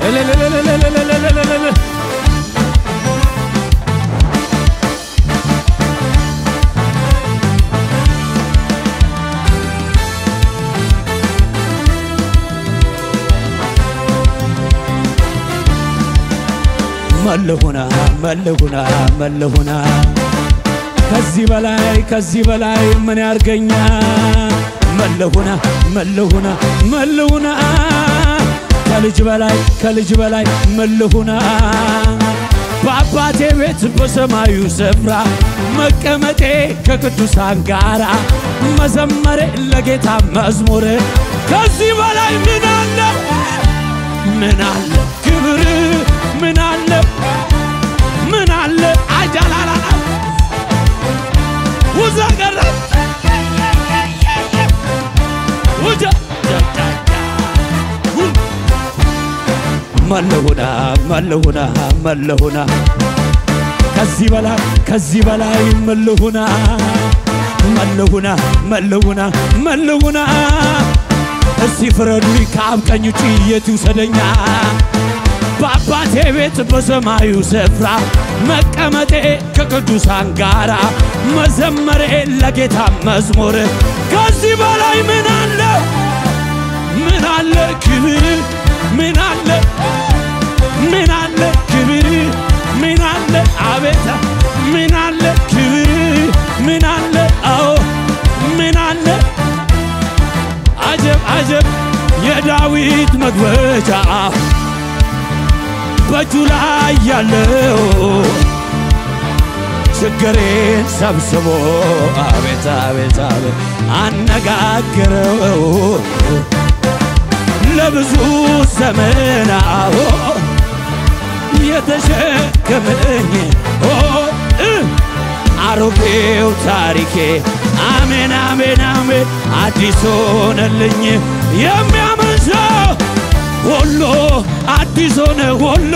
እልልልልልልልልልልል። መለሁና መለሁና መለሁና ከዚህ በላይ ከዚህ በላይ ምን ያርገኛ መለሁና መለሁና መለሁና ከልጅ በላይ ከልጅ በላይ መለሁና በአባቴ ቤት በሰማዩ ስፍራ መቀመጤ ከቅዱሳን ጋራ መዘመሬ ለጌታ መዝሙር ከዚህ በላይ ምን አለ ምን አለ ክብር ምን አለ ምን አለ አጃላላላ ውዛ ቀረ ውጃ መለሁና መለሁና መለሁና ከዚህ በላይ ከዚህ በላይ መለሁና መለሁና መለሁና መለሁና እስቲ ፍረዱኝ ከአብ ቀኝ ውጪ የት ይውሰደኛ በአባቴ ቤት በሰማዩ ስፍራ መቀመጤ ከቅዱሳን ጋራ መዘመሬ ለጌታ መዝሙር ከዚህ በላይ ምን አለ ምን አለ ክብር ምን አለ ምን አለ ክብር ምን አለ አቤት ምን አለ ክብር ምን አለ አዎ ምን አለ አጀብ አጀብ የዳዊት መግበቻ በእጁ ላይ ያለው ችግሬን ሰብስቦ አቤት አቤት አቤት አነጋግረው ለብዙ ዘመን አዎ የተሸከመኝ ኦ እ አሮጌው ታሪኬ አሜን አሜን አሜን አዲስ ሆነልኝ የሚያምን ሰው ሁሉ አዲስ ሆነ ሁሉ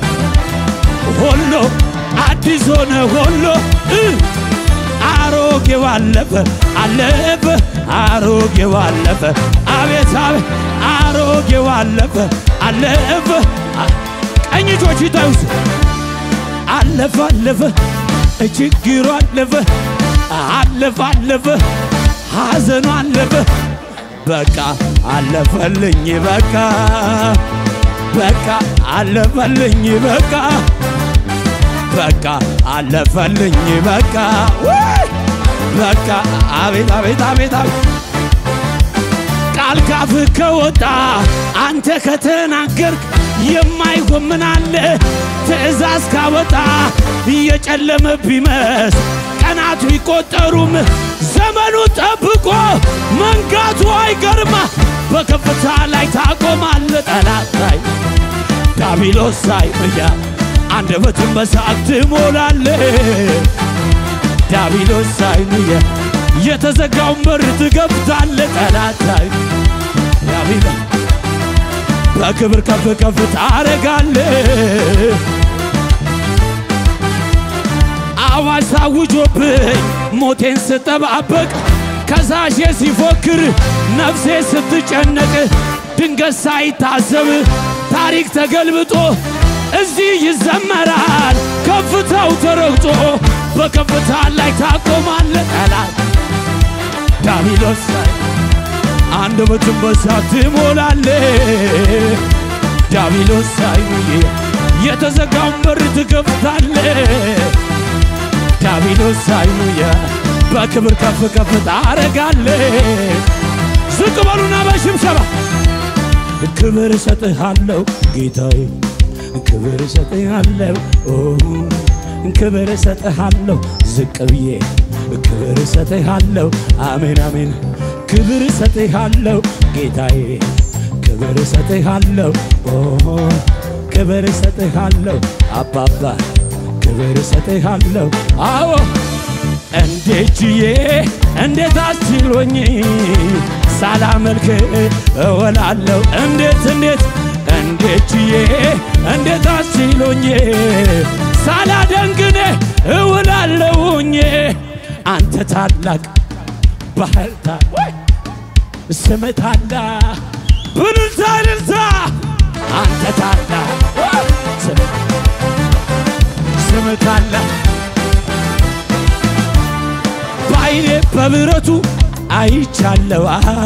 ሁሉ አዲስ ሆነ ሁሉ እ አሮጌው አለፈ አለፈ አሮጌው አለፈ አቤት አቤት አሮጌው አለፈ አለፈ ቀኝ እጆች ይታዩስ አለፈ አለፈ ችግሩ አለፈ አለፈ አለፈ ሐዘኑ አለፈ በቃ አለፈልኝ በቃ በቃ አለፈልኝ በቃ በቃ አለፈልኝ በቃ ውይ! በቃ አቤት አቤት አቤት አቤት ቃል ካፍ ከወጣ አንተ ከተናገርክ የማይሆን ምን አለ? ትእዛዝ ካወጣ እየጨለመ ቢመስ ቀናቱ ይቆጠሩም ዘመኑ ጠብቆ መንጋቱ አይገርማ በከፍታ ላይ ታቆማለ ጠላት ላይ ዳቢሎስ ሳይመያ አንደበትን በሳቅ ትሞላለ ዳቢሎስ ሳይመያ የተዘጋውን በር ትከፍታለ ጠላት ላይ ዳቢሎስ በክብር ከፍ ከፍ ታረጋለ አዋጅ ታውጆብኝ ሞቴን ስጠባበቅ ከሳሼ ሲፎክር ነፍሴ ስትጨነቅ ድንገት ሳይታሰብ ታሪክ ተገልብጦ እዚህ ይዘመራል ከፍታው ተረግጦ በከፍታ ላይ ታቆማለ ጠላት ዳቢሎስ ላይ አንደበትን በሳት ትሞላለ ዳቢሎስ ሳይሙዬ የተዘጋውን በር ትከፍታለ ዳቢሎስ ሳይሙዬ በክብር ከፍ ከፍ ታረጋለ ዝቅ በሉና በሽብሸባ ክብር እሰጥሃለሁ ጌታዬ ክብር እሰጥሃለሁ ኦ ክብር እሰጥሃለሁ ዝቅ ብዬ ክብር እሰጥሃለሁ አሜን አሜን ክብር እሰጥሃለሁ ጌታዬ ክብር እሰጥሃለሁ ኦ ክብር እሰጥሃለሁ አባባ ክብር እሰጥሃለሁ አዎ እንዴት ችዬ እንዴት አስችሎኝ ሳላመልክ እወላለሁ እንዴት እንዴት እንዴት ችዬ እንዴት አስችሎኝ ሳላደንግኔ እውላለሁኝ አንተ ታላቅ ባህልታ ስም ታላቅ ብልልታ እልልታ አንተ ታላቅ ስም- ስም ታላቅ በአይኔ በብረቱ አይቻለዋ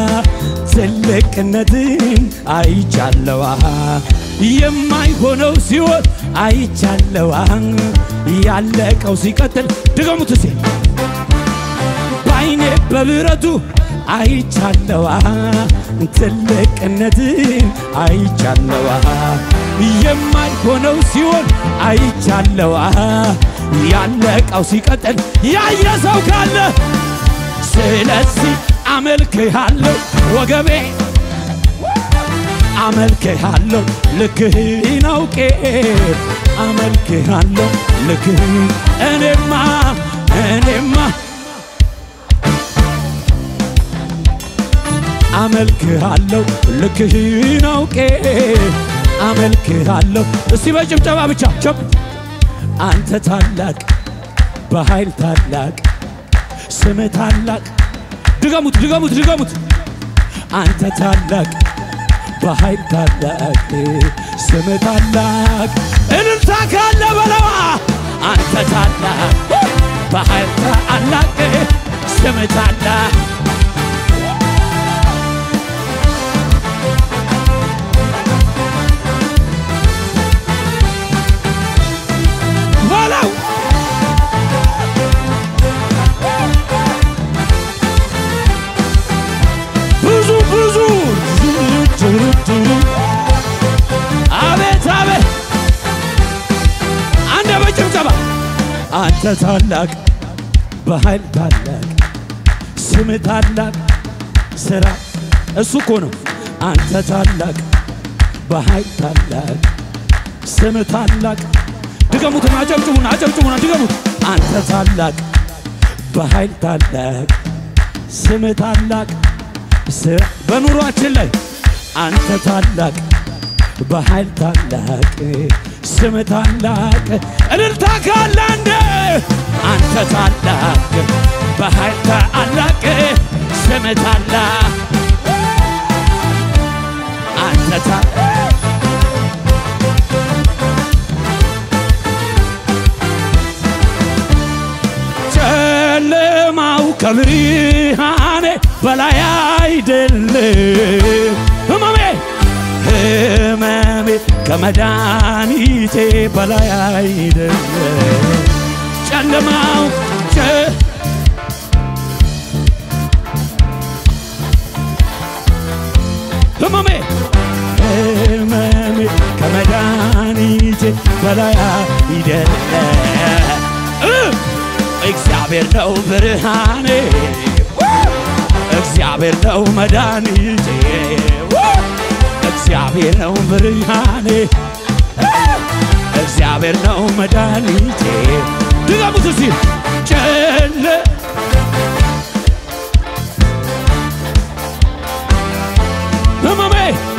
ትልቅነትን አይቻለዋ የማይሆነው ሲሆን አይቻለዋ ያለቀው ሲቀጥል ድገሙት ሴ በአይኔ በብረቱ አይቻለዋ ትልቅነትን አይቻለዋ የማይሆነው ሲሆን አይቻለዋ ያለቀው ሲቀጥል ያየ ሰው ካለ ስለዚህ አመልክሃለሁ ወገቤ አመልክሃለሁ ልክህን አውቄ አመልክሃለሁ ልክህን እኔማ እኔማ አመልክሃለሁ ልክህን አውቄ አመልክሃለሁ እስቲ በጭብጨባ ብቻ ቸብ አንተ ታላቅ በኃይል ታላቅ ስም ታላቅ ድገሙት ድገሙት ድገሙት አንተ ታላቅ በኃይል ታላቅ ስም ታላቅ እልልታ ካለ በለዋ አንተ ታላቅ በኃይል ታላቅ ስም ታላቅ በለው ብዙ ብዙ አቤት አቤት አንደ በጭብጨባ አንተ ታላቅ በኃይል ታላቅ ስም ታላቅ ስራ እሱ እኮ ነው አንተ ታላቅ በኃይል ታላቅ ስም ታላቅ ድገሙትና አጨብጭቡና አጨብጭቡና ድገሙት አንተ ታላቅ በኃይል ታላቅ ስም ታላቅ ስ- በኑሯችን ላይ አንተ ታላቅ በኃይል ታላቅ ስም ታላቅ እልልታ ካለ እንደ አንተ ታላቅ በኃይል ታላቅ ስም ታላቅ አንተ ታላቅ ጨለማው ከብርሃኔ በላይ አይደለም ህመሜ ህመሜ ከመድኃኒቴ በላይ አይደለም ጨለማው ጨ ህመሜ ህመሜ ከመድኃኒቴ በላይ አይደለም እ እግዚአብሔር ነው ብርሃኔ እግዚአብሔር ነው መድኃኒቴ እግዚአብሔር ነው ብርሃኔ እግዚአብሔር ነው መድኃኒቴ ድገሙት እስቲ ጨለ ህመሜ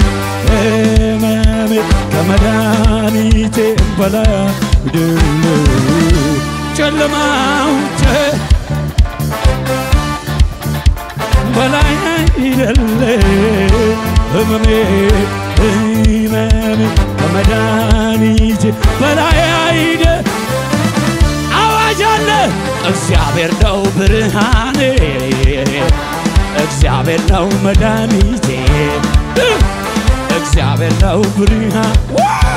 ህመሜ ከመድኃኒቴ በላይ አይደለም ጨለማው ጨ- በላይ አይደለም ህመሜ ህመሜ ከመድኃኒቴ በላይ አይደ አዋጅ አለ እግዚአብሔር ነው ብርሃኔ እግዚአብሔር ነው መድኃኒቴ እግዚአብሔር ነው ብርሃን